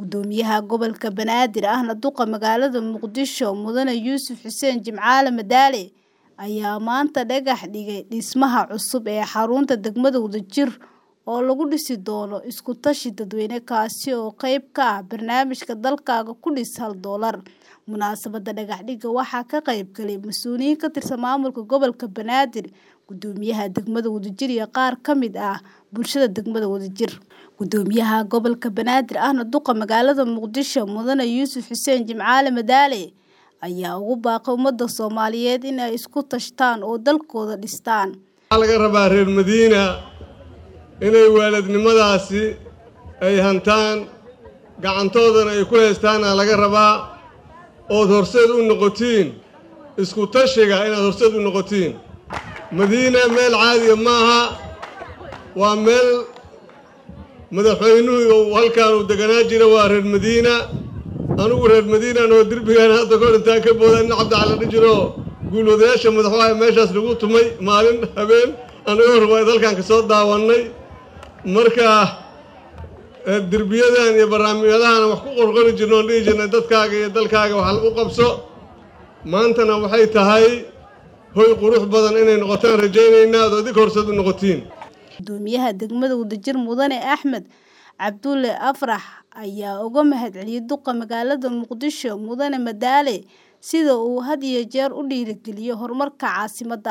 Gudoomiyaha gobolka Banaadir ahna duqa magaalada Muqdisho Mudane Yuusuf Xuseen Jimcaale Madaale ayaa maanta dhagax dhigay dhismaha cusub ee xarunta degmada Wadajir oo lagu dhisi doono isku tashi dadweyne kaasi oo qayb ka ah barnaamijka dalkaaga ku dhis hal doolar. Munaasabadda dhagax dhigga waxaa ka qayb galay mas'uuliyiin ka tirsan maamulka gobolka Banaadir, gudoomiyaha degmada Wadajir iyo qaar ka mid ah bulshada degmada Wadajir. Gudoomiyaha gobolka Banaadir ahna duqa magaalada Muqdisho Mudane Yuusuf Xuseen Jimcaale Madaale ayaa ugu baaqay ummadda Soomaaliyeed in ay isku tashadaan oo dalkooda dhistaan. waxaa laga rabaa reer madiina inay waalidnimadaasi ay hantaan gacantoodana ay ku haystaana laga rabaa ood horseed u noqotiin isku tashiga inaad horseed u noqotiin madiina meel caadiya maaha waa meel madaxweynuhu uu halkaan uu deganaa jira waa reer madiina anigu reer madiinan oo derbigaan hadda kahor intaan ka booda nin cabdicali dhijiro guulwadayaasha madaxwaaye meeshaas lagu tumay maalin habeen anagoo rubayd halkaan ka soo daawannay marka derbiyadan iyo barnaamijyadahan wax ku qorqori jirno oon dhihi jirnay dadkaaga iyo dalkaaga wax u qabso maantana waxay tahay hoy qurux badan inay noqotaan rajaynaynaa ad adig horseed u noqotiin Gudoomiyaha degmada Wadajir Mudane Axmed Cabdulle Afrax ayaa uga mahadceliyay duqa magaalada Muqdisho Mudane Madaale sida uu had iyo jeer u dhiirigeliyo horumarka caasimadda.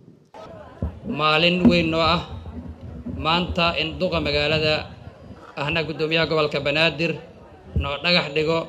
maalin weyn noo ah maanta in duqa magaalada ahna guddoomiyaha gobolka banaadir noo dhagax dhigo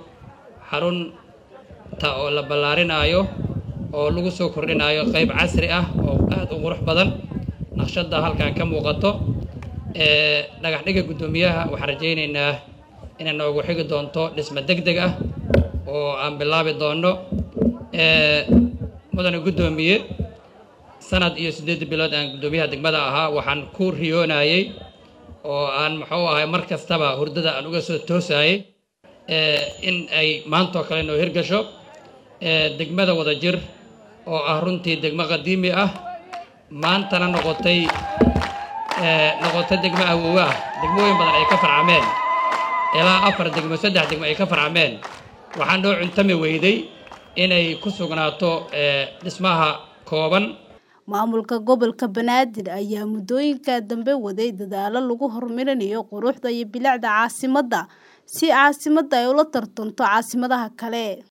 xarunta oo la ballaarinaayo oo lagu soo kordhinayo qayb casri ah oo aad u qurux badan naqshadda halkan ka muuqato ee dhagax dhigga guddoomiyaha waxaan rajaynaynaa inay noogu xigi doonto dhismo deg deg ah oo aan bilaabi doonno ee mudane guddoomiye sanad iyo siddeed bilood aan guddoomiyaha degmada ahaa waxaan ku riyoonayey oo aan muxuu ahay mar kastaba hurdada aan uga soo toosayey in ay maantoo kale noo hirgasho degmada wadajir oo ah runtii degmo qadiimi ah maantana noqotay noqotay degmo awoowe ah degmooyin badan ay ka farcameen ilaa afar degmo saddex degmo ay ka farcameen waxaa noo cuntami weyday inay ku sugnaato dhismaha kooban Maamulka gobolka Banaadir ayaa muddooyinka dambe waday dadaalo lagu horumarinayo quruxda iyo bilicda caasimadda si caasimadda ay ula tartanto caasimadaha kale.